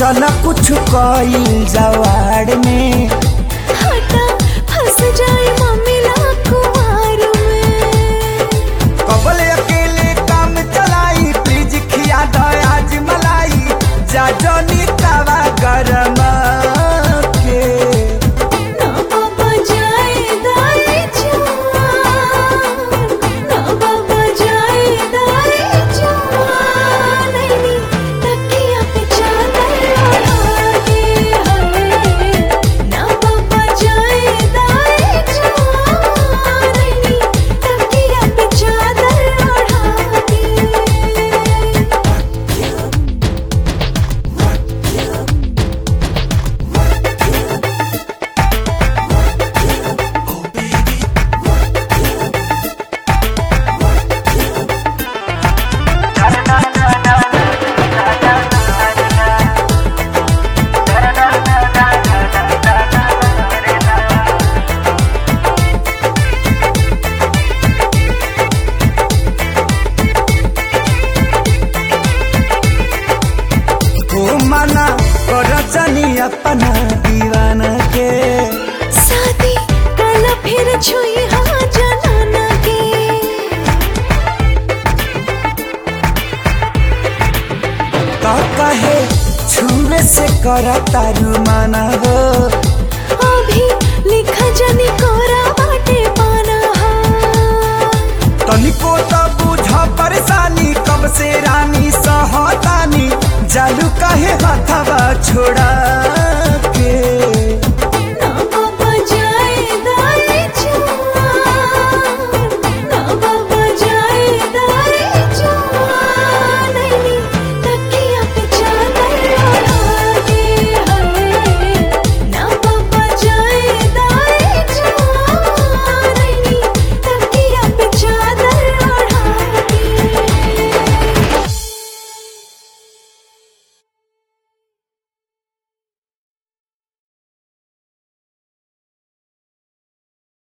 चल कुछ कईल जवाड़ में हटा फंस जाए मम्मी ला कुमार में कबल अकेले काम चलाई प्लीज खिया दो आज मलाई जा जनी तवा गरम के ना बाबा जाए दाए जान ना बाबा जाए दाए जान नैनी तकिया पे चादर ओढ़ा के हवे ना बाबा जाए दाए जान नैनी तकिया पे चादर ओढ़ा के हो मना कर जनी अपना दीवाना के शादी कल फिर छुई हाँ जनाना के तो कहे छुए से कर तारू माना हो अभी लिखा जनी कोरा बाटे पाना हाँ तनिको तो बुझ परेशानी कब से रानी सहतानी जालू कहे हथवा छोड़ा